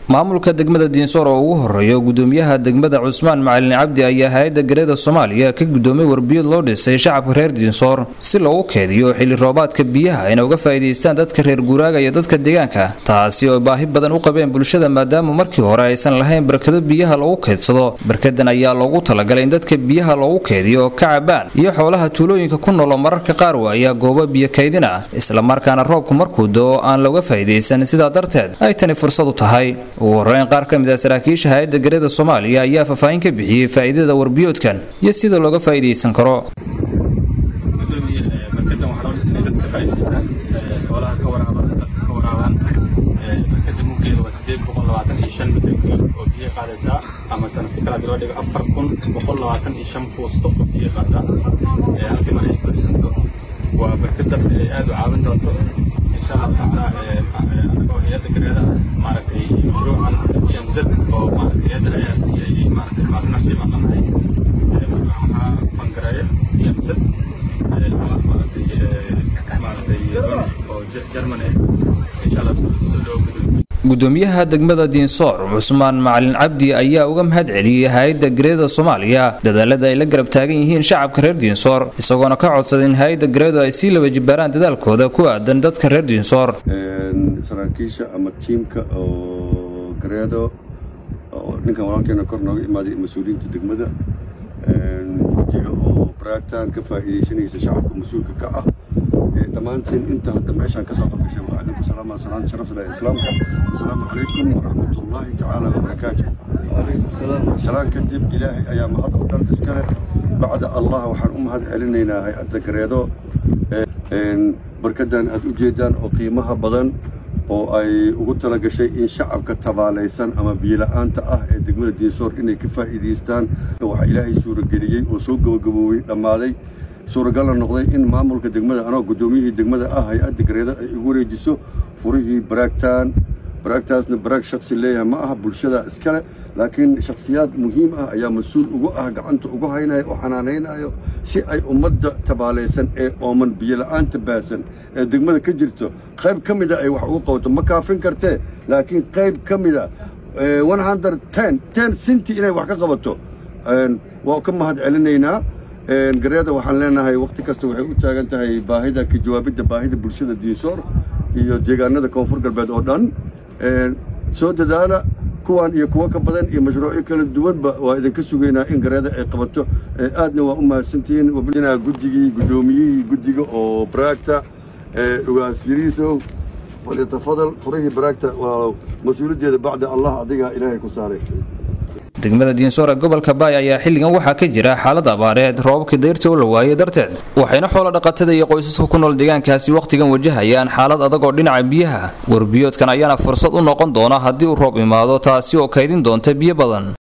maamulka degmada diinsoor oo ugu horeeyo gudoomiyaha degmada cusmaan macalin cabdi ayaa hay-adda gareeda soomaaliya ka gudoomay warbiyad loo dhisay shacabka reer diinsoor si loogu keediyo xilli roobaadka biyaha ayna uga faa'iidaystaan dadka reer guuraaga iyo dadka deegaanka taasi oo baahi badan u qabeen bulshada maadaama markii hore aysan lahayn barkado biyaha loogu keedsado barkadan ayaa loogu talagalay in dadka biyaha loogu keediyo ka cabaan iyo xoolaha tuulooyinka ku nool oo mararka qaar waaya goobo biyo kaydin ah islamarkaana roobku markuu doo aan looga faa'iidaysan sidaa darteed ay tani fursad u tahay ugu horeyn qaar ka mid ah saraakiisha hay-adda gareeda soomaaliya ayaa faahfaahin ka bixiyey faa'iidada warbiyoodkan iyo sida looga faa'iidaysan karo ama sanasi kala loo dhigo afar kun boqol labaatan iyo shan fuusto oo biyo qaada halkii mar ay korsanto waa barkada aad u caawin doonto insha allah tacaala anagoo hay-adda gareeda maaragtay mashruucan emz oo maaragtay hay-adda ayaas ay maaragtay partnership aan lanahay waxaa bangareeya emz maaragtay maaragtay oo german ah insha allah soo dhawo gudoomiye gudoomiyaha degmada diinsoor cusmaan macalin cabdi ayaa uga mahad celiyey hay-adda gareeda soomaaliya dadaalada ay la garab taagan yihiin shacabka reer diinsoor isagoona ka codsaday in hay-adda gareedu ay sii laba jibaaraan dadaalkooda ku aadan dadka reer diinsoor saraakiisha ama tiimka oo gareedo oo ninkan walaalkeena kor nooga imaaday mas-uuliyiinta degmada wajiga oo baraagtaan ka faa'iidaysanaysa shacabka mas-uulka ka ah dhammaantiin inta hadda meeshaan ka soo qabgashay waxaa idinku salaamaa salaan sharaf leh islaamka asalaamu calaykum waraxmatullaahi tacaala wabarakaatu salaan kadib ilaahay ayaa mahad oo dhan iska leh bacda allah waxaan u mahad celinaynaa hay-adda gareedo barkadan aad u jeedaan oo qiimaha badan oo ay ugu tala gashay in shacabka tabaalaysan ama biyola'aanta ah ee degmada diinsoor inay ka faa'iidaystaan waxaa ilaahay suurageliyey oo soo gabagaboobay dhammaaday suuragalna noqday in maamulka degmada anoo guddoomiyihii degmada ah hay-adda gareeda ay igu wareejiso furihii baraagtaan baraagtaasna baraag shaksi leeyahay ma aha bulshada iskale laakiin shakhsiyaad muhiim ah ayaa mas-uul ugu ah gacanta ugu haynaya oo xanaanaynayo si ay ummadda tabaalaysan ee ooman biyola'aanta baasan ee degmada ka jirto qayb ka mida ay wax ugu qabato ma kaafin kartee laakiin qayb ka mida ten sinti inay wax ka qabato waa ka mahad celinaynaa gareeda waxaan leenahay wakhti kasta waxay u taagan tahay baahida ka jawaabidda baahida bulshada diinsoor iyo deegaanada koonfur galbeed oo dhan soo dadaala kuwan iyo kuwo ka badan iyo mashruucyo kala duwanba waa idinka sugaynaa in gareeda ay qabato aadna waa u mahadsantihiin guddigii guddoomiyihii guddiga oo baraagta ugaasiriisow falyatafadal furihii baraagta waa mas-uuliyaddeeda bacda allah adigaa ilaahay ku saaray degmada diinsoor ee gobolka baay ayaa xilligan waxaa ka jira xaalad abaareed roobabkii dayrta u la waayey darteed waxayna xoolo dhaqatada iyo qoysaska ku nool deegaankaasi wakhtigan wajahayaan xaalad adag oo dhinaca biyaha warbiyoodkan ayaana fursad u noqon doona haddii uu roob imaado taasi oo kaydin doonta biyo badan